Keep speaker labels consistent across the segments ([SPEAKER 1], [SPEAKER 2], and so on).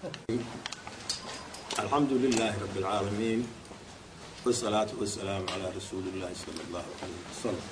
[SPEAKER 1] الحمد لله رب العالمين والصلاة والسلام على رسول الله صلى الله عليه وسلم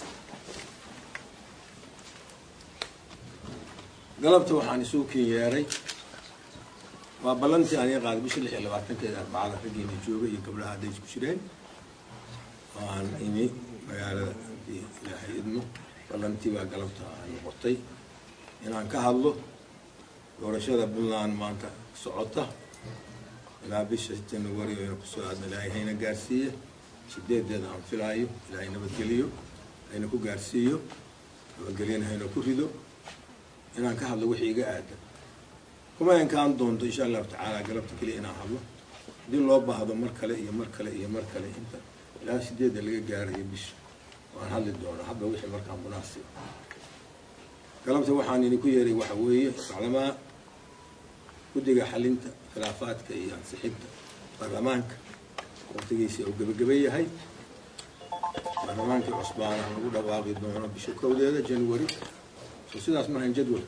[SPEAKER 1] galabta waxaan isuu kin yeeray waa ballantii aniga qaaday bisha lix iyo labaatankeeda arbacada raggiina jooga iyo gabdhaha hadday isku jireen waan imi magaalada hadii ilaahay idmo ballantii baa galabta aan noqotay inaan ka hadlo doorashada puntland maanta socota ilaa bisha january aynu kusoo aadna ilaahay hayna gaarsiiye sideedeeda aan filaayo ilaahay nabadgeliyo hayna ku gaarsiiyo nabadgelyana hayna ku rido inaan ka hadlo wixii iga aadan kuma enkaan doonto insha allahu tacaala galabta keliya inaan hadlo haddii loo baahdo mar kale iyo mar kale iyo mar kale inta ilaa sideedda laga gaarayo bisha waan hadli doonaa hadba wixii markaa munaasib galabta waxaan idinku yeeray waxa weeye maclamaa guddiga xalinta khilaafaadka iyo ansixinta baarlamaanka waqtigiisa uu gebageba yahay baarlamaankii cusbaana lagu dhawaaqi doono bisha kowdeeda january so sidaas maahan jadwal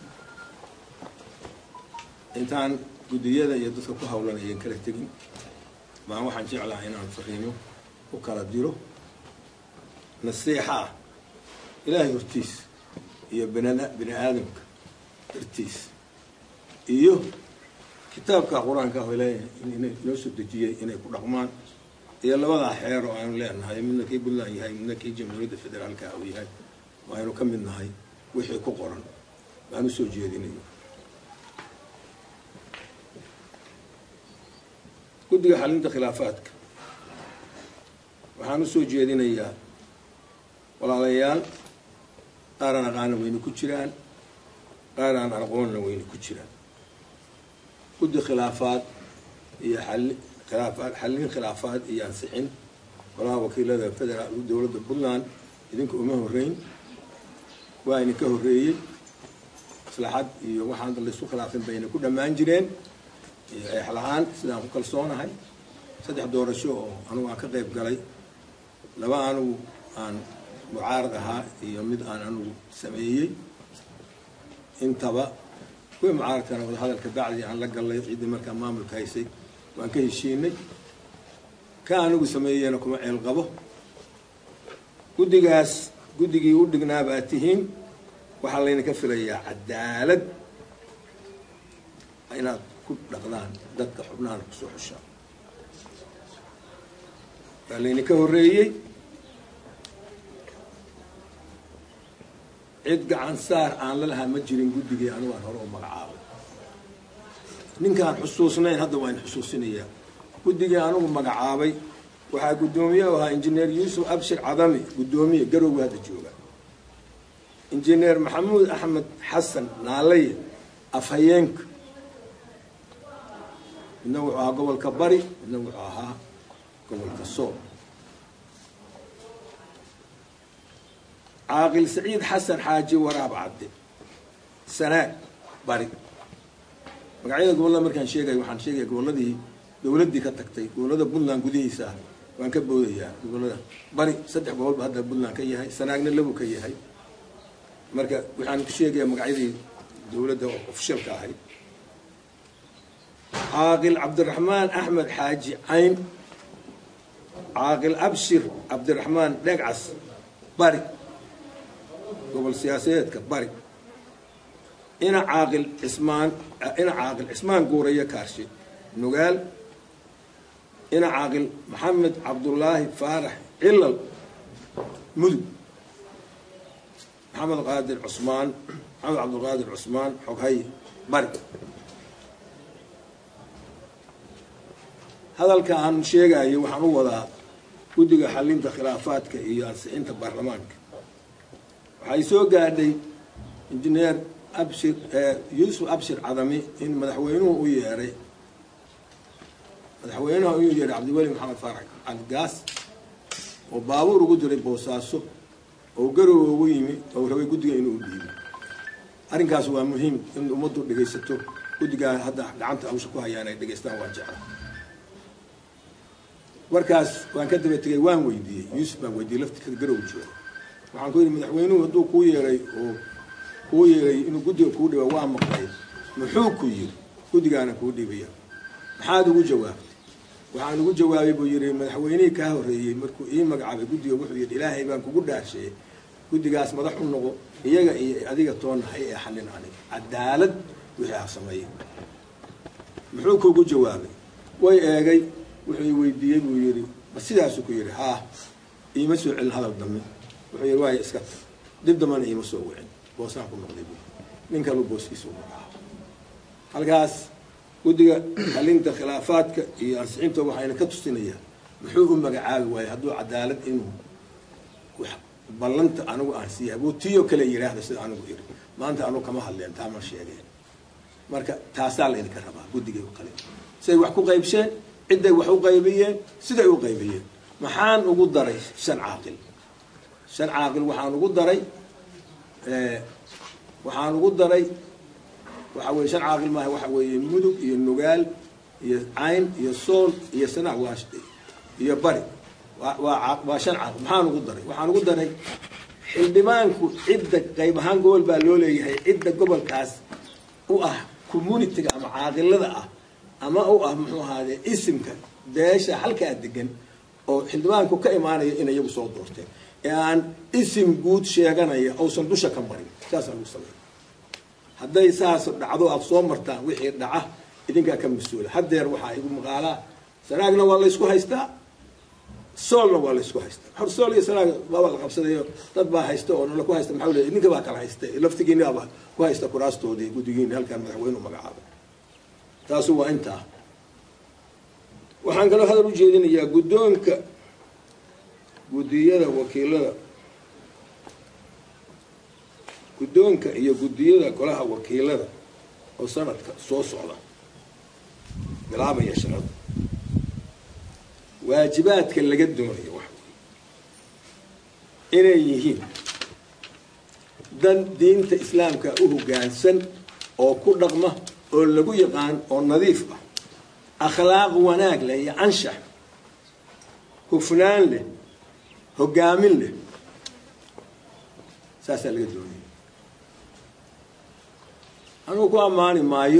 [SPEAKER 1] intaan guddiyada iyo dadka ku hawlan ayan kala tegin baan waxaan jeclaha inaan fariimo u kala diro nasiixa ah ilaahay hortiis iyo bnad bini aadamka hortiis iyo kitaabka qur-aanka ah ilaahay inoo soo dejiyey inay ku dhaqmaan iyo labadaa xeer oo aanu leenahay midna kii puntland yahay midna kii jamhuuriyadda federaalka uu yahay waaynu ka mid nahay wixii ku qoran baan usoo jeedinayo guddiga xalinta khilaafaadka waxaan usoo jeedinayaa walaalayaal qaar aan aqaana wayna ku jiraan qaar aan aqoonna wayna ku jiraan guddi khilaafaad iyo xali khilaafaad xallin khilaafaad iyo ansixin golaha wakiilada federaal dowladda puntland idinka uma horeyn waa idinka horreeyey maslaxad iyo waxaan laysu khilaafin bayna ku dhammaan jireen iyo eexla-aan sidaan ku kalsoonahay saddex doorasho oo anugu aan ka qayb galay laba anugu aan mucaarad ahaa iyo mid aan anugu sameeyey intaba kuwii mucaaradkana wadahadalka bacdi aan la gallay ciddii markaa maamulka haysay waan ka heshiinay ka anigu sameeyeyna kuma ceel qabo guddigaas guddigii u dhignaaba aad tihiin waxaa laydinka filayaa cadaalad inaad ku dhaqdaan dadka xubnahan kusoo xushaa waa laydinka horreeyey cid gacan saar aan la lahaa ma jirin guddigii anigu aan hore u magacaabay ninkaan xusuusnayn hadda waa in xusuusinayaa guddigii anigu magacaabay waxaa guddoomiye u ahaa injineer yuusuf abshir cadami guddoomiye garowga hadda jooga injineer maxamuud axmed xasan naalaye afhayeenka midna wuxuu ahaa gobolka bari midna wuxuu ahaa gobolka sool caaqil saciid xasan xaaji waraab cadde sanaag bari magacyada gobollada markaan sheegayo waxaan sheegaya gobolladii dowladdii ka tagtay gobollada puntland gudihiisa ah waan ka boodayaa gobollada bari saddex gobolba hadda puntland ka yahay sanaagna labu ka yahay marka waxaan ku sheegayaa magacyadii dowladda oo ofishalka ahayd caaqil cabdiraxmaan axmed xaaji cayn caaqil abshir cabdiraxmaan dhegcas bari gobol siyaasadeedka bari ina caaqil cismaan ina caaqil cismaan guuraya kaarshe nugaal ina caaqil maxamed cabdullaahi faarax cilal mudug maxamed qaadir cusmaan maxamed cabdulqaadir cusmaan xoghay bari hadalka aan sheegayo waxaan u wadaa guddiga xalinta khilaafaadka iyo ansixinta baarlamaanka waxay soo gaadhay injineer abshir yuusuf abshir cadami in madaxweynuhu u yeeray madaxweynaha u yeeray cabdiweli maxamed faarax calgaas oo baabuur ugu diray boosaaso oo garow ugu yimi oo rabay guddiga inuu dhiibo arrinkaas waa muhiim in ummaddu dhegaysato guddigaa hadda gacanta hawsha ku hayaan ay dhegaystaan waa jecla markaas waan ka daba tegay waan weydiiyey yuusuf baan weydiiyey laftirkada garow jooga waxaan ku yidhi madaxweynuhu hadduu kuu yeeray oo kuu yeeray inuu guddiga kuu dhiba waa maqlay muxuu ku yiri guddigaana kuu dhiibaya maxaad ugu jawaabtay waxaan ugu jawaabay buu yidhi madaxweynihii kaa horreeyey markuu ii magacaabay guddiga wuxuu yidhi ilaahay baan kugu dhaarsheeyey guddigaas madax u noqo iyaga iyo adiga toonahay ee xallin aniga cadaalad wixii ha sameeyey muxuu kuugu jawaabay way eegay wuxuu i weydiiyey buu yidhi ma sidaasuu ku yidhi haa iima soo celin hadal dambe wuxuu yidhi waaya iska tag dib dambana iima soo wicin boosaan ku noqday buu nin kaluu booskiisa u magacaabo halkaas guddiga xalinta khilaafaadka iyo ansixinta waxayna ka tusinayaan muxuu u magacaabi waayey hadduu cadaalad inuu ballanta anigu aan siiya abuu tiyo kale yidhaahda sida anigu iri maanta anugu kama hadleen taa ma sheegeen marka taasaa laydinka rabaa guddigay u kale siday wax ku qaybsheen cidday wax u qaybiyeen siday u qaybiyeen maxaan ugu daray shan caaqil shan caaqil waxaan ugu daray waxaan ugu daray waxa weye shan caaqil maaha waxa weeye mudug iyo nugaal iyo cayn iyo sool iyo sanac waa iyo bari waa waa shan caaqil maxaan ugu daray waxaan ugu daray xildhibaanku cidda qayb ahaan gobol baa loo leeyahay cidda gobolkaas u ah communitiga ama caaqilada ah ama u ah muxuu ahaade isimka beesha halkaa degan oo xildhibaanku ka imaanaya in iyagu soo doorteen ee aan isim guud sheeganaya uusan dusha ka marin saasaa lagu sameeya hadday saas dhacdo aad soo martaan wixii dhaca idinkaa ka mas-uula haddeer waxaa igu maqaalaa sanaagna waa laysku haystaa soolna waa laysku haystaa hor sool iyo sanaag baaba la qabsadayo dad baa haysta oo nala ku haysta maxaa le idinka baa kala haysta laftigiinaaba ku haysta kuraastoodii guddigiina halkaan madaxweyne u magacaabay taasu waa intaa waxaan kaloo hadal u jeedinayaa guddoonka guddiyada wakiilada guddoonka iyo guddiyada golaha wakiilada oo sanadka soo socda bilaabaya shaqada waajibaadka laga doonayo wax inay yihiin dan diinta islaamka u hoggaansan oo ku dhaqma oo lagu yaqaan oo nadiif ah akhlaaq wanaag leh iyo anshax hufnaan leh hoggaamin leh saasaa laga doonaya anugu ku ammaani maayo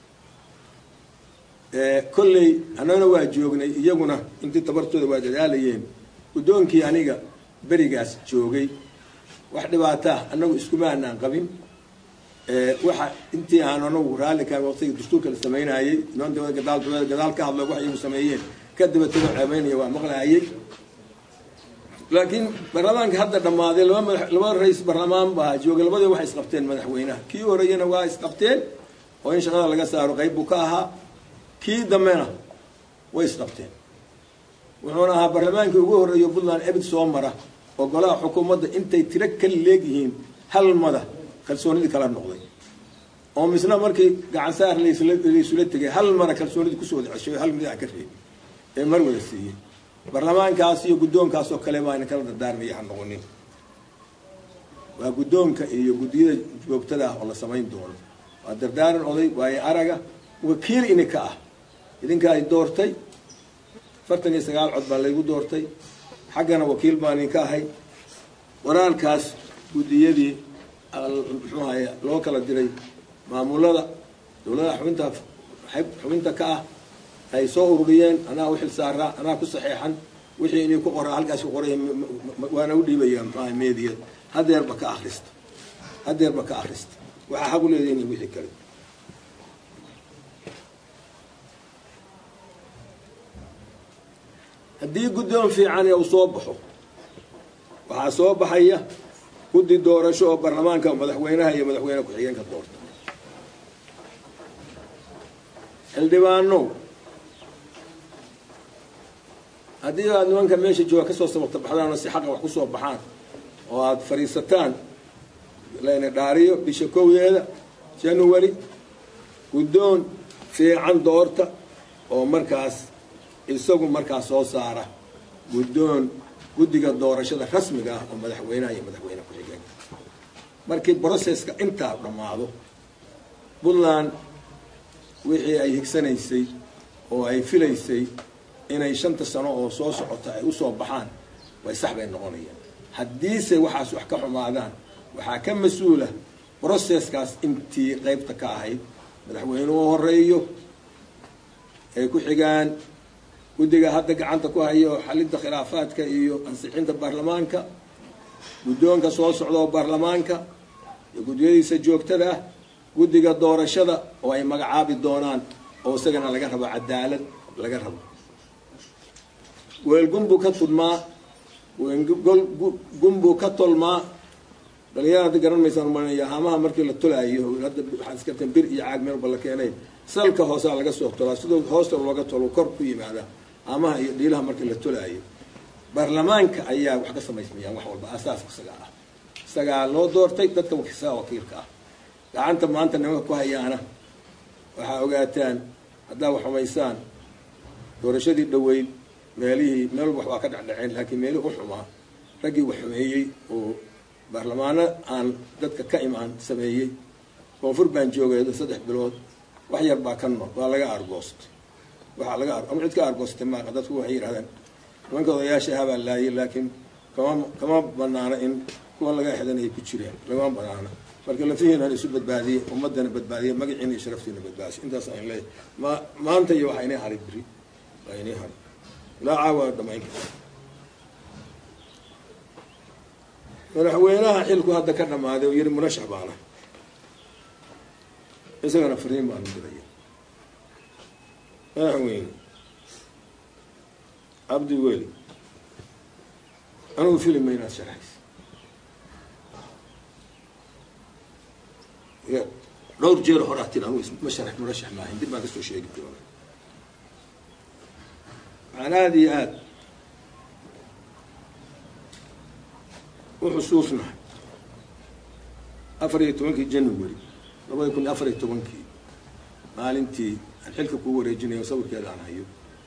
[SPEAKER 1] kolley annagana waa joognay iyaguna intii tabartooda waa dadaalayeen guddoonkii aniga berigaas joogay wax dhibaataa annagu iskumaanaan qabin waxa intii aan anagu raallikaan waqtigii dastuurka la samaynayey noon dawada gadaal dawada gadaal ka hadlo wax iyagu sameeyeen kadaba tago ceebeynaya waa maqlaayay laakiin baarlamaanka hadda dhammaaday laba madax laba ra-is baarlamaan baa joogay labadii waxay isqabteen madaxweynaha kii horeyana waa isqabteen oo in shaqada laga saaro qayb buu ka ahaa kii dambena way isqabteen wuxuuna ahaa baarlamaankii ugu horreeyo puntland ebid soo mara oo golaha xukuumadda intay tiro kala leegyihiin hal mada kalsoonidii kala noqday oo misna markii gacan saar laysula tegay hal mara kalsoonidii kusoo wada ceshay hal mid aan ka reebin ee mar wada siiyey baarlamaankaas iyo guddoonkaas oo kale baa ina kala dardaarmaya ha noqonin waa guddoonka iyo guddiyada joogtada ah oo la samayn doono waa dardaaran oday waayo araga wakiil ininka ah idinkaa i doortay afartan iyo sagaal cod baa laygu doortay xaggana wakiil baan idinka ahay waraalkaas guddiyadii muxuu ahaye loo kala diray maamulada dowladaha xubinta xubinta ka ah ay soo ururiyeen anaa u xil saaraa anaa ku saxeexan wixii inay ku qoraa halkaas ku qoray waana u dhiibaya muxuaha meediya hadeerba ka akrista hadeerba ka akrista waxaa xaq u leedihin wixii kale haddii guddoon fiican uu soo baxo waxaa soo baxaya guddi doorasho oo baarlamaanka madaxweynaha iyo madaxweyne ku-xigeenka doorta xildhibaanow haddii aad nimanka meesha jooga kasoo sababta baxdaan oo si xaqa wax kusoo baxaan oo aada fadhiisataan layna dhaariyo bisha kowdeeda january guddoon fiican doorta oo markaas isagu markaas soo saara guddoon guddiga doorashada rasmiga ah oo madaxweynaha iyo madaxweyne ku-xigeenka markii broceska intaa dhammaado puntland wixii ay higsanaysay oo ay filaysay inay shanta sano oo soo socota ay usoo baxaan way sax bay noqonayaan haddiise waxaas wax ka xumaadaan waxaa ka mas-uula broceskaas intii qaybta ka ahayd madaxweynuhu horeeyo ay ku xigaan guddiga hadda gacanta ku hayo xalinta khilaafaadka iyo ansixinta baarlamaanka guddoonka soo socda oo baarlamaanka iyo guddiyadiisa joogtada ah guddiga doorashada oo ay magacaabi doonaan oo isagana laga rabo cadaalad laga rabo weelgunbuu ka tudmaa gunbuu ka tolmaa dhalinyara hadda garan maysaan umalanaya haamaha markii la tolaayo hadda waxaad iskarteen bir iyo caag meel ba la keenay salka hoosaa laga soo tolaa sidoo hoosta looga tolo kor ku yimaada haamaha iyo dhiilaha markii la tolaayo baarlamaanka ayaa wax ka samaysmayaan wax walba asaaska isagaa ah isagaa loo doortay dadka isagaa wakiilka ah gacanta maanta nimanka ku hayaana waxaa ogaataan haddaa wax xumaysaan doorashadii dhaweyd meelihii meel walba waxbaa ka dhecdhaceen laakiin meelihii u xumaa raggii wax xumeeyey oo baarlamaano aan dadka ka imaan sameeyey koonfur baan joogay saddex bilood wax yar baa ka nool waa laga argoostay waxaa laga ama cid ka argoostay maaqa dadku waxay yidhahdeen nimanka odayaasha habaa laayay laakiin kama kama banaana in kuwa laga exdan ay ku jireen lagama banaana marka lafihiinan isu badbaadiyey ummadana badbaadiyey magaciina iyo sharaftiina badbaadisay intaas aan leeyahay ma maanta iyo waxaa inay haray beri waa inay haray ilaa caawa dhamayn karta madaxweynaha xilku hadda ka dhamaaday oo yiri murashax baana isagana fariin baanu diraya madaxweyne cabdi weli anigu filima inaad sharaxaysa dhowr jeer horaa tir anigu ma sharax murashax maahayn dib baan kasoo sheegi doona waxaan aada iyo aada u xusuusnahay afar iyo tobankii january labada kun iyo afar iyo tobankii maalintii aan xilka kugu wareejinayo sawirkeeda aan hayo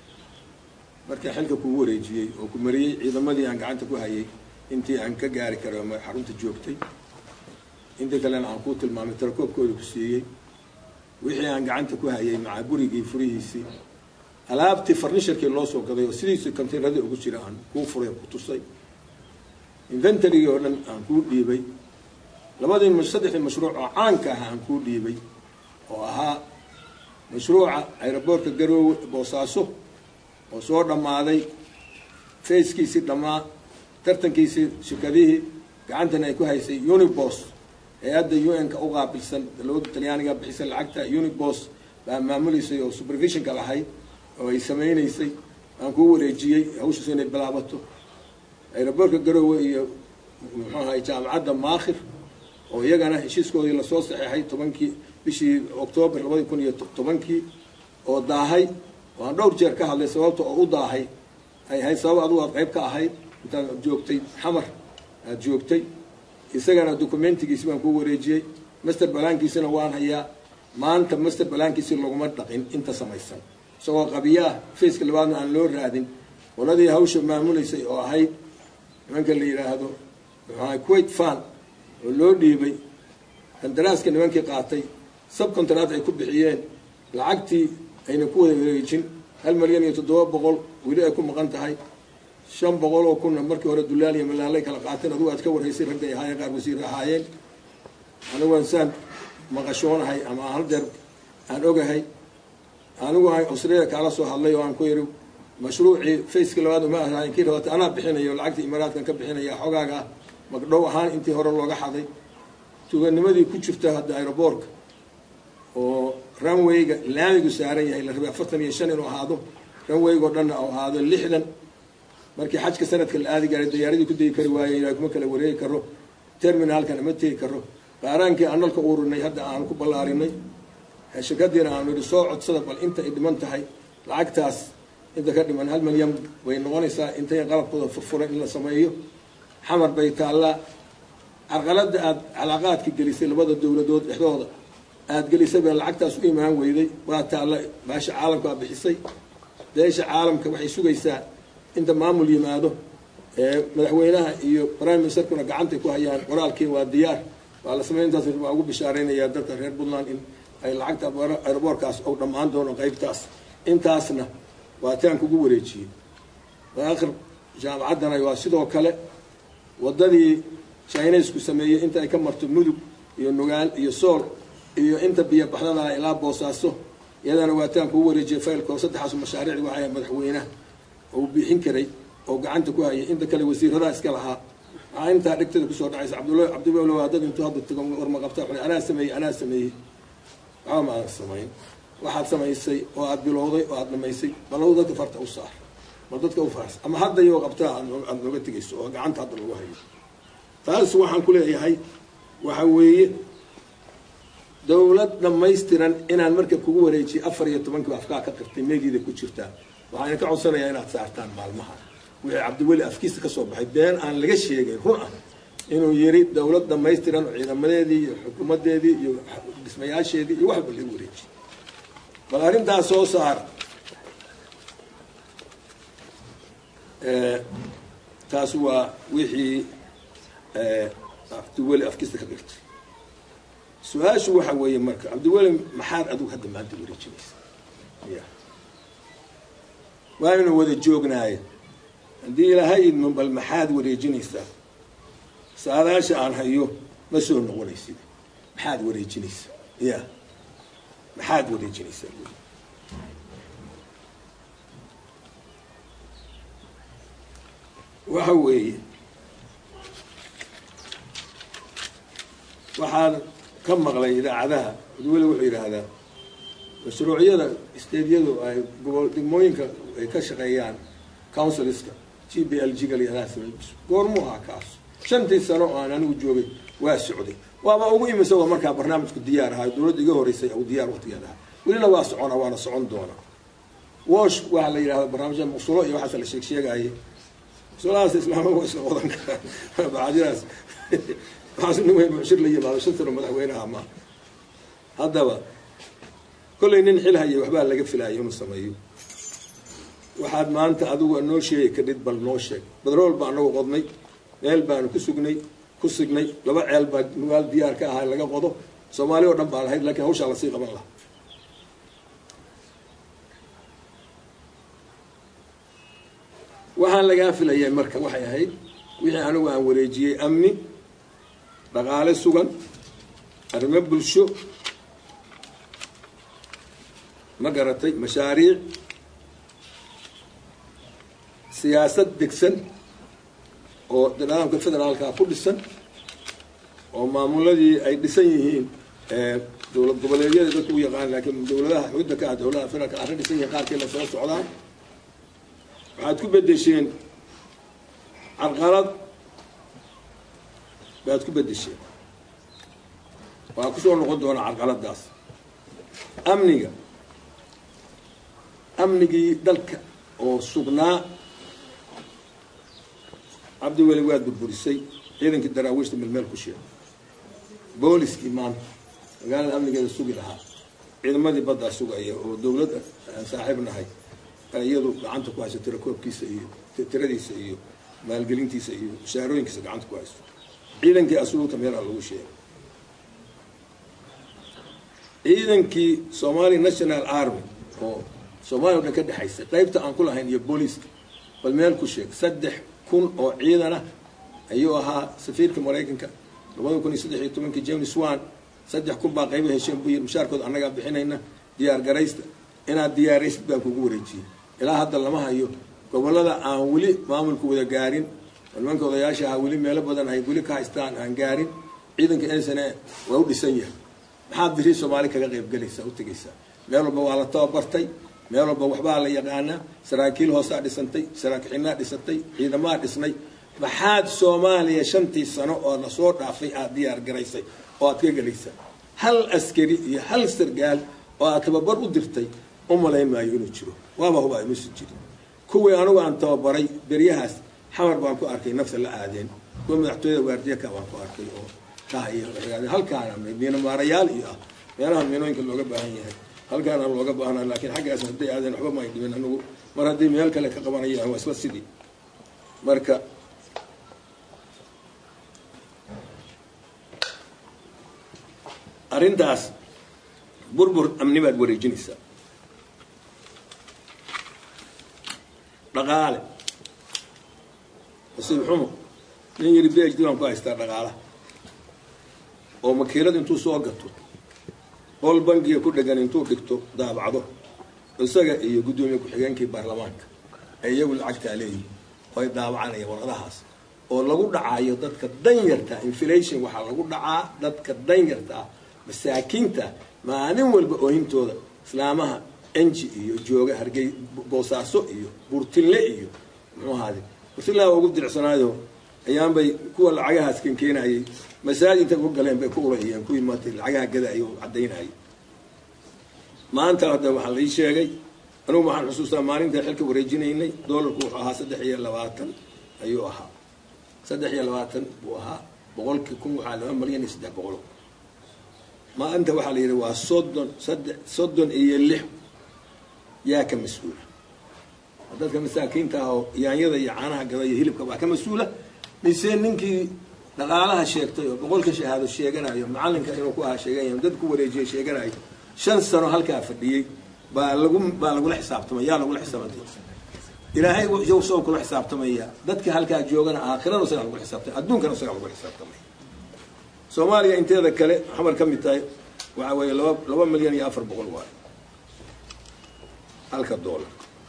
[SPEAKER 1] markaan xilka kugu wareejiyey oo ku mariyey ciidamadii aan gacanta ku hayay intii aan ka gaari karo xarunta joogtay intii kalena aan kuu tilmaamay tarakoobkooda ku siiyey wixii aan gacanta ku hayay macaa gurigii furihiisii alaabtii farnisharkii loo soo gaday oo sidiisii kontaynradii ugu jira aan kuu furay ku tusay inventarygii oo dhan aan kuu dhiibay labadii saddexdii mashruuc oo caanka ah aan kuu dhiibay oo ahaa mashruuca aeroboortka garoowe boosaaso oo soo dhammaaday fayskiisii dhammaa tartankiisii shirkadihii gacantana ay ku haysay unibos hay-adda u n-ka u qaabilsan dowladda talyaaniga bixisay lacagta unibos baa maamuleysay oo supervisionka lahayd oo ay samaynaysay aan kuu wareejiyey hawshiisu inay bilaabato aeroboortka garoowe iyo muxuu ahay jaamacadda maakhir oo iyagana heshiiskoodii lasoo saxeexay tobankii bishii octoobar labadi kun iyo tobankii oo daahay oo aan dhowr jeer ka hadlay sababta oo u daahay ay ahayd sabab adugu aad qayb ka ahayd intaad joogtay xamar aada joogtay isagana documentigiisi baan kuu wareejiyey master balaankiisina waan hayaa maanta master balaankiisi laguma dhaqin inta samaysan isagoo qabiyaah faceka labaadna aan loo raadin qoladii hawsha maamuleysay oo ahayd nimanka la yidhaahdo muxuaha quate fan oo loo dhiibay kandaraaska nimankii qaatay subcontract ay ku bixiyeen lacagtii ayna ku wada wareejin hal milyan iyo toddoba boqol weli ay ku maqan tahay shan boqol oo kunna markii hore dulaal iyo malaalay kala qaateen adugu aad ka warhaysay ragga ay ahaayeen qaar wasiir ahaayeen anigu aan saan maqashoonahay ama hal deer aan ogahay anigu aan australia kaala soo hadlay oo aan ku yidhi mashruucii faceka labaad uma ahayn kii rabata anaa bixinayo lacagta imaaraadkan ka bixinaya xogaaga magdhow ahaan intii hore looga xaday tuganimadii ku jirta hadda aeroboortka oo runwayga laamigu saaran yahay la rabay afartan iyo shan inuu ahaado runwaygo dhanna u ahaado lixdan markii xajka sanadka la aadi gaaray diyaaradii ku degi kari waayey ilaa kuma kala wareegi karo terminaalkana ma tegi karo qaaraankii aan nalka ururinay hadda aan ku ballaarinay shirkadiina aanu yidhi soo codsada bal inta ay dhiman tahay lacagtaas inta ka dhiman hal milyan way noqonaysaa intay qalabkooda furfuran in la sameeyo xamar bay taallaa carqalada aada calaaqaadka gelisay labada dowladood dhexdooda aada gelisay baa lacagtaas u imaan weyday waa taalla baasha caalamka aa bixisay beesha caalamka waxay sugaysaa inta maamul yimaado madaxweynaha iyo prime ministerkuna gacantay ku hayaan qoraalkii waa diyaar waa la samey intaas waa ugu bishaareynayaa dadka reer puntland in ay lacagta aeroboorkaas ou dhammaan doono qeybtaas intaasna waa taan kugu wareejiyey aakhir jaamacaddana waa sidoo kale waddadii chinesku sameeyey inta ay ka marto mudug iyo nugaal iyo sool iyo inta biyo baxdada ilaa boosaaso iyadana waataan kuu wareejiyay faylko saddexaas mashaariicdi waxay madaxweynaha uu bixin karay oo gacanta ku hayay inta kale wasiiradaa iska lahaa waxaa intaa dhegtada kusoo dhacaysa cabdulla cabdiwel waa dad intuu hadda tago warma qabta wuxuu anaa sameeyey anaa sameeyey waxba ma aadan samayn waxaad samaysay oo aad bilowday oo aad dhamaysay balow dadka farta u saar ma dadka u faars ama hadda iyoo qabtaa aad nooga tegayso oo gacanta hadda lagu hayo taas waxaan ku leeyahay waxa weeye dawlad dhamaystiran inaan marka kugu wareejiye afar iyo tobankiiba afkaa ka qirtay meediida ku jirtaa waxaan ka codsanayaa inaad saartaan maalmaha wixii cabdiweli afkiisa ka soo baxay been aan laga sheegayn run ah inuu yiri dawlad dhamaystiran ciidamadeedii iyo xukuumadeedii iyo dhismayaasheedii iyo waxba lagu wareejiye bal arrintaas soo saar taas waa wixii cabdiweli afkiisa ka qirtay su-aashu waxa weeye marka cabdiweli maxaad adigu hadda maanta wareejinaysa ya waaynu wada joognaaye haddii ilaahay idmo bal maxaad wareejinaysaa saadaasha aan hayo ma soo noqonaysid maxaad wareejinaysaa ya maxaad wareejinaysaa waxa weeye waxaan ka maqlay idaacadaha cabdiweli wuxuu yidhaahdaa mashruucyada steedyadu ay gobol degmooyinka ay ka shaqeeyaan counsilska g b l g galyadaas goormuu ahaa kaas shantii sano oo aan anigu joogay waa socday waaba ugu imisa oo markaa barnaamijku diyaar ahaa dawladda iga horeysay u diyaar waqtigeed ahaa welina waa socona waana socon doona wash waxaa la yidhahda barnaamijyada muqsulo iyo waxaas la sheeg sheegaaye muqsuladaas islaama waa isla wadan karaan bacdiraas waxaas nin weyn mushir la yimaado shan sano madaxweynaha ma haddaba kollay nin xil haya waxbaa laga filaaya inuu sameeyo waxaad maanta adigu noo sheegi kadhid bal noo sheeg badrool baa anagu qodnay meel baanu ku sugnay ku signay laba ceel baa nugaal diyaar ka ahaa laga qodo soomaali oo dhan baa lahayd lakiin hawshaa lasii qaban lahaa waxaan lagaa filayay marka waxay ahayd wixii anigu aan wareejiyey amni dhaqaale sugan arrimo bulsho ma garatay mashaariic siyaasad degsan oo nidaamka federaalka ku dhisan oo maamuladii ay dhisan yihiin dowlad goboleedyada dadku u yaqaan laakiin dowladaha xudda ka ah dowladaha federaalka arrin dhisan yihiin qaarkii la soo socdaan waxaad ku bedesheen carqalad baad ku bedesheen waa kusoo noqon doonaa carqaladaas amniga amnigii dalka oo sugnaa cabdiweli waad burburisay ciidankii daraawiishta melmeel ku sheeg booliskii maanta magaalada amnigeeda sugi lahaa ciidamadii baddaa sugaya oo dawlad aan saaxiib nahay iyadu gacanta ku hayso tirakoobkiisa iyo tiradiisa iyo maalgelintiisa iyo mushaarooyinkiisa gacanta ku hayso ciidankii asluubta meelha lagu sheegay ciidankii somali national army oo soomaaliya o dhan ka dhexaysa qaybta aan ku lahayn iyo booliiska bal meel ku sheeg saddex kun oo ciidana ayuu ahaa safiirka maraykanka labada kun iyo saddex iyo tobankii james wan saddex kun baa qayba hesheen buu yiri mushaarkooda annagaa bixinayna diyaar garaysta inaad diyaaraysid baan kugu wareejiyey ilaa hadda lama hayo gobolada aan weli maamulku wada gaarin nimanka odayaasha ahaa weli meelo badan ay weli ka haystaan aan gaarin ciidanka nsne waa u dhisan yahay maxaad biri soomaali kaga qaybgelaysaa u tegaysaa meel walba waa la tababartay meel walba waxbaa la yaqaanaa saraakiil hoosaa dhisantay saraakixinnaa dhisantay ciidamaa dhisnay maxaad soomaaliya shantii sano oo lasoo dhaafay aad diyaar garaysay oo aad ka gelaysaa hal askari iyo hal sargaal oo aad tababar u dirtay u malayn maayo inuu jiro waaba hubaa imusi jirin kuwii anigu aan tababaray beryahaas xamar baan ku arkay nafta la aadeen kuwa madaxtooyada waardiyaka baan ku arkay oo dhahay halkaana miino maarayaal iyo ah meelaha miinooyinka looga baahan yahay halkaana looga baahnaa laakiin xaggaas hadday aadeen waxba may dhimin anigu mar haddii meel kale ka qabanayaan waa isla sidii marka arrintaas burbur amni baad wareejinaysaa dhaqaale nasiib xumo nin yiri b h d baan ku haystaa dhaqaalaha oo makiilad intuu soo gato qol bangiga ku dhegan intuu dhigto daabacdo isaga iyo guddoomiye ku-xigeenkii baarlamaanka ee iyagu lacagtaa leeyihin oo ay daabacanaya warqadahaas oo lagu dhacaayo dadka danyarta inflation waxaa lagu dhacaa dadka danyarta ah masaakiinta maalin walba oohintooda islaamaha enji iyo jooga hargey boosaaso iyo burtille iyo muxuu ahaade burtilla waa ugu diricsanaayo ayaanbay kuwa lacagahaas kan keenayay masaajid intay ku galeen bay ku urahiyeen kuwii maanta lacagaha gadayay oo caddaynayay maanta hadda waxaa lai sheegay anugu waxaan xusuustaa maalinta xilka wareejinaynay doolarku wuxuu ahaa saddex iyo labaatan ayuu ahaa saddex iyo labaatan buu ahaa boqolkii kun waxaa laba malyan iyo saddex boqol maanta waxaa la yidhi waa soddon saddex soddon iyo lix yaa ka mas-uula dadka masaakiinta ah oo yaanyada iyo caanaha gada iyo hilibka waa ka mas-uula mise ninkii dhaqaalaha sheegtay oo boqolka shahaado sheeganayo macalinka inuu ku ahaa sheeganayo dad ku wareejiya sheeganayo shan sano halkaa fadhiyey baa lagu baa lagula xisaabtamay yaa lagula xisaabtay ilaahay soo kula xisaabtamaya dadka halkaa joogana aakhirana isagaa lagula xisaabtamay adduunkana isagaa lagula xisaabtamay soomaaliya inteeda kale xamar ka mid tahay waxaa weeye laba laba milyan iyo afar boqol waayo halka doolar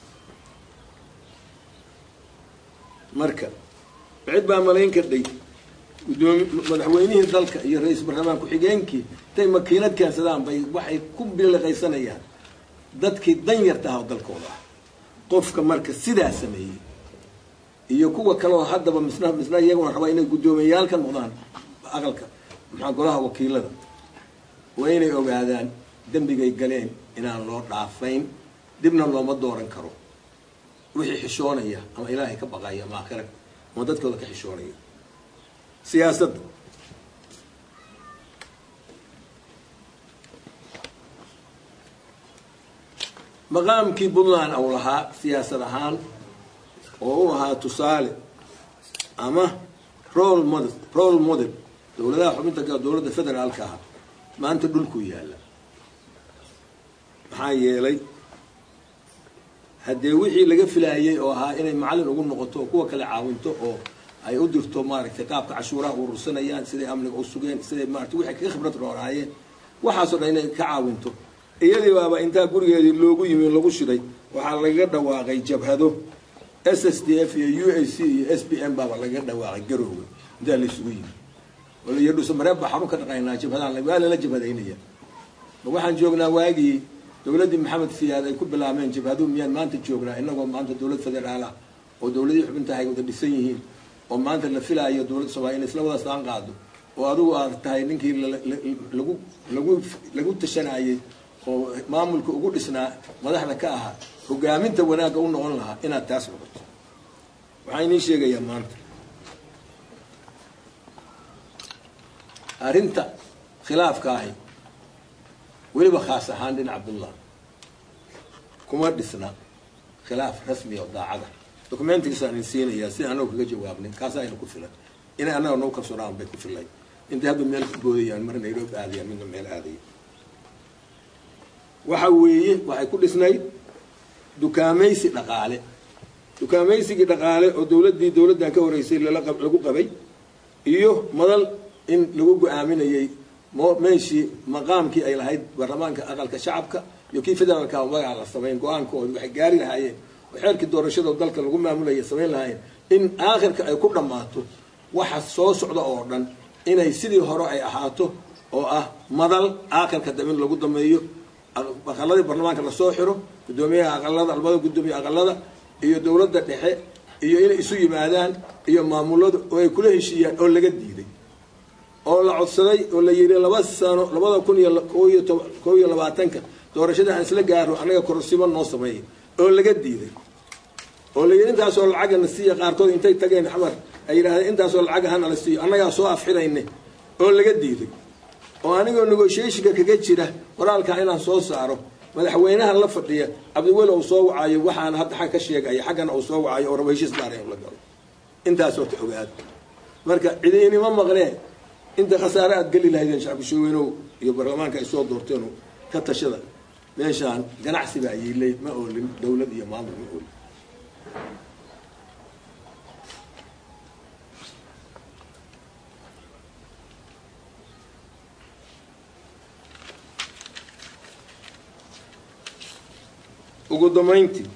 [SPEAKER 1] marka cid baa malayn kardhay gudoomi madaxweynihii dalka iyo ra-iisul baarlamaan ku-xigeenkii intay makiinad keensadaan bay waxay ku biliqaysanayaan dadkii danyarta ah oo dalkooda ah qofka marka sidaa sameeyey iyo kuwa kaleoo haddaba misna misna iyaguna rabaa inay guddoomiyayaal ka noqdaan aqalka maxaa golaha wakiilada waa inay ogaadaan dembigay galeen inaan loo dhaafayn dibna looma dooran karo wixii xishoonaya ama ilaahay ka baqaya ama aakhira ama dadkooda ka xishoonaya siyaasadda maqaamkii puntland au lahaa siyaasad ahaan oo u ahaa tusaale ama role model role model dowladaha xubinta ka dowladda federaalka ah maanta dhulkuu yaalla maxaa yeelay haddee wixii laga filaayay oo ahaa inay macallin ugu noqoto oo kuwa kale caawinto oo ay u dirto maaragtay qaabka cashuuraha urursanayaan siday amniga u sugeen siday maarata waxay kaga khibrad roonaayeen waxaasoo dhan inay ka caawinto iyadii baaba intaa gurigeedii loogu yimi lagu shiday waxaa lagaga dhawaaqay jabhado s s d f iyo u a c iyo s b m baaba lagaga dhawaaqay garowga intaa la isugu yimi iyo dhuusamareeb baa xarun ka dhaqaynaa jabhadaan waa lala jabhadaynaya ma waxaan joognaa waagii dowladdii maxamed siyaad ay ku bilaabeen jabhaduhu miyaan maanta joognaa inagoo maanta dowlad federaal ah oo dowladihii xubintaha ay wada dhisan yihiin oo maanta la filaayo dowladda soomaliya inay isla wada saan qaado oo adigu aad tahay ninkii lagu lagu lagu tashanayay oo maamulka ugu dhisnaa madaxda ka ahaa hogaaminta wanaagga u noqon lahaa inaad taas noqoto waxaa inii sheegayaa maanta arrinta khilaafka ahi weliba khaas ahaan dhinaca puntland kuma dhisna khilaaf rasmi oo daacada documentigiisaan idin siinayaa si anagu kaga jawaabnay kaasa ayna ku filan inay annaga nagu kalsoonaan bay ku filay intay hadda meel ku boodayaan mar nairobi aadayaan midna meel aadaya waxa weeye waxay ku dhisnayd dukaamaysi dhaqaale dukaamaysigii dhaqaale oo dowladdii dowladdan ka horeysay lagu qabay iyo madal in lagu go-aaminayay meeshii maqaamkii ay lahayd baarlamaanka aqalka shacabka iyo kii federaalka magaca la samayn go-aankooda waxay gaari lahaayeen oo xeerkii doorashada dalka lagu maamulaya samayn lahaayeen in aakhirka ay ku dhammaato waxa soo socda oo dhan inay sidii hore ay ahaato oo ah madal aakhirka damin lagu dameeyo aqaladii baarlamaanka lasoo xiro guddoomiyaha aqalada labada guddoomiye aqalada iyo dowladda dhexe iyo inay isu yimaadaan iyo maamulada oo ay kula heshiiyaan oo laga diiday oo la codsaday oo la yidhi laba sano labada kun iyo koiyo kow iyo labaatanka doorashada aan isla gaaro annaga korsibo noo sameeya oo laga diiday oo la yidhi intaasoo lacagana siiya qaarkood intay tageen xamar ay yidhahdeen intaasoo lacag hana la siiyo annagaa soo afxirayne oo laga diiday oo anigoo negotiationka kaga jira qoraalkaa inaan soo saaro madaxweynaha la fadhiya cabdiweli uu soo wacayo waxaana hadda xag ka sheegaya xaggana uu soo wacayo oo raba heshiis gaara in la galo intaasoo ta ogaad marka cidi inima maqnee inta khasaare aad geli lahaydeen shacbishaweynow iyo baarlamaanka ay soo doorteen ka tashada meeshaan ganacsi baa yiilay ma oolin dowlad iyo maamul ma oolin ugu dambayntii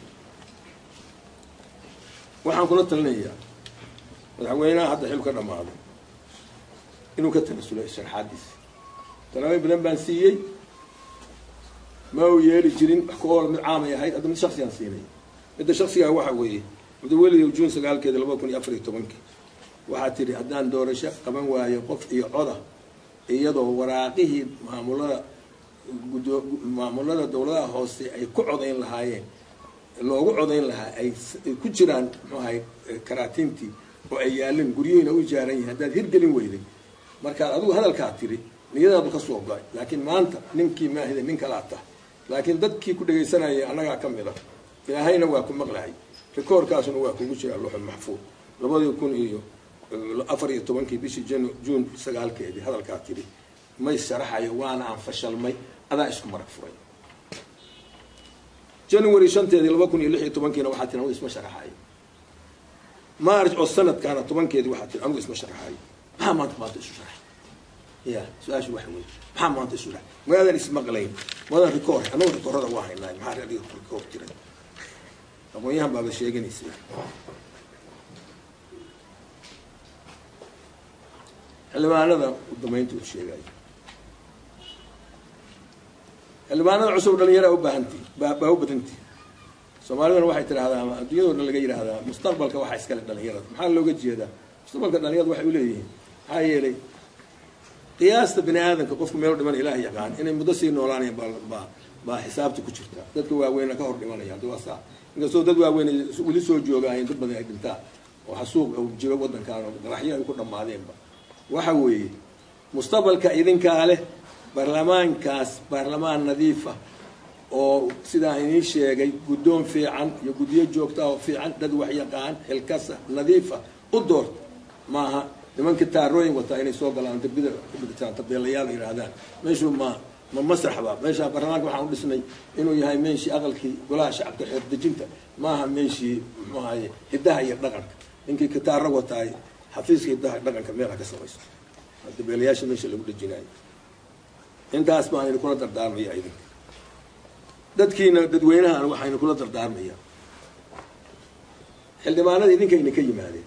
[SPEAKER 1] waxaan kula talinayaa madaxweynaha hadda xil ka dhammaaday inuu ka tanasulo sharxaadiisa talaabooyin badan baan siiyey ma uu yeeli jirin wax ku oola mid caamay ahayd hadda mid shaksigaan siinay midda shaksigaa waxa weeye mudaweliyow juun sagaalkeeda laba kun iyo afar iyo tobankii waxaa tidhi haddaan doorasho qaban waayo qof iyo coda iyadoo waraaqihii maamulada gudo maamulada dawladaha hoose ay ku codayn lahaayeen loogu codayn lahaa ay ku jiraan muxuu ahay karaatiintii oo ay yaalin guryihiina u ijaaran yihin haddaad hirgelin weyday markaad adigu hadalkaa tiri niyadaadu ka soo go-ay laakiin maanta ninkii maahida nin kalaa tah laakiin dadkii ku dhegaysanayay annagaa ka mid a ilaahayna waa ku maqlahay rikoorkaasuna waa kugu jira luxul maxfuud labadii kun iyo afar iyo tobankii bishii jan juun sagaalkeedii hadalkaa tiri may sharaxayo waana aan fashalmay adaa isku marag furay january shanteedii laba kun iyo lix iyo tobankiina waxaa tiri anigu isma sharaxayo march oo sanadkaana tobankeedii waxaa tiri anigu isma sharaxayo maxaa maanta maanta isu sharax ya su-aashu waxa wey maxaa maanta isu sharax magaadan ismaqlayn madan rikoor annagu rikoorada waa haynaa maxaa radio rikoor jiray aqoon-yahan baaba sheeganaysa xildhibaanada udamaynta u sheegay xildhibaanada cusub dhalinyara ubaahanti baa u badanti soomaaliduna waxay tidhahdaa ama adduunyado dhan laga yidhaahdaa mustaqbalka waxaa iskale dhalinyarada maxaa looga jeedaa mustaqbalka dhalinyarada waxay uleeyihiin maxaa yeelay qiyaasta bini aadamka qofku meel dhiman ilaah yaqaan inay muddo sii noolaanayan baa baa xisaabta ku jirta dadka waaweyna ka hor dhimanaya haddi waa saa inkastoo dad waaweyn weli soo joogaayen dad badan ay dhintaan oo xasuuq jiro wadankaan oo qaraxyo ay ku dhammaadeenba waxa weeye mustaqbalka idinkaa leh baarlamaankaas baarlamaan nadiifa oo sidaa inii sheegay guddoon fiican iyo guddiyo joogta oo fiican dad waxyaqaan xilkasa nadiifa u doorta maaha nimanka taarooyin wataa inay soo galaan darbida kudhigtaan tabeelayaal yidhaahdaan meeshu ma ma masraxba meesha baarlamaanka waxaan u dhisnay inuu yahay meeshii aqalkii golaha shacabka xeer dejinta maaha meeshii muxuu ahaye hiddaha iyo dhaqanka ninkii kitaaro wataay xafiiska hiddaha dhaqanka meelha ka samayso dabeelayaasha meesha lagu dhejinayo intaas baan idin kula dardaarmaya idinka dadkiina dadweynahan waxaynu kula dardaarmaya xildhibaanada idinka idinka yimaadeen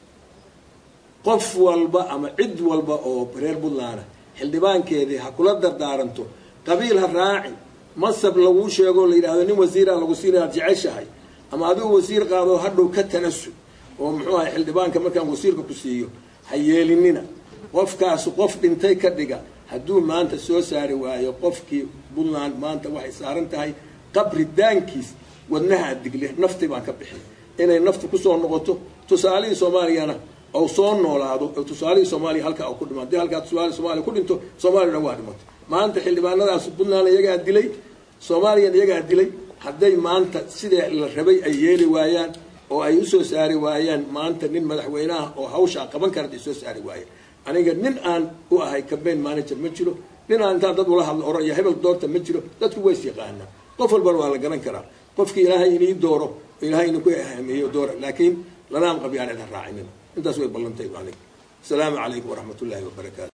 [SPEAKER 1] qof walba ama cid walba oo reer puntland xildhibaankeedii ha kula dardaaranto qabiil ha raacin masab laguu sheego la yidhahdo nin wasiira lagu siina ad jeceshahay ama adigu wasiir qaado hadhow ka tanasul oo muxuu ahay xildhibaanka markaan wasiirka ku siiyo ha yeelinina qofkaas qof dhintay ka dhiga hadduu maanta soo saari waayo qofkii puntland maanta waxay saaran tahay qabri daankiis wadnaha digle nafti baan ka bixin inay naftu kusoo noqoto tusaalihii soomaaliyana ou soo noolaado oo tusaalihii soomaaliya halkaa ku dhima hadii halkaa tusaale soomaliya ku dhinto soomaaliyana waa dhimato maanta xildhibaanadaas puntland iyagaa dilay soomaaliyan iyagaa dilay hadday maanta sidee la rabay ay yeeli waayaan oo ay usoo saari waayaan maanta nin madaxweyneah oo hawshaa qaban kara ay soo saari waayaan aniga nin aan u ahay cambaign manager ma jiro nin aan intaan dad ula hadlo oraya hebel doorta ma jiro dadku ways yaqaanaa qof walbana waa la garan karaa qofkii ilaahay inii dooro ilaahay ina ku ahaameeyo doora laakiin lanaam qabyaaneed ha raacinin intaas way ballantay aniga asalaamu calaykum waraxmat ullaahi wabarakaatu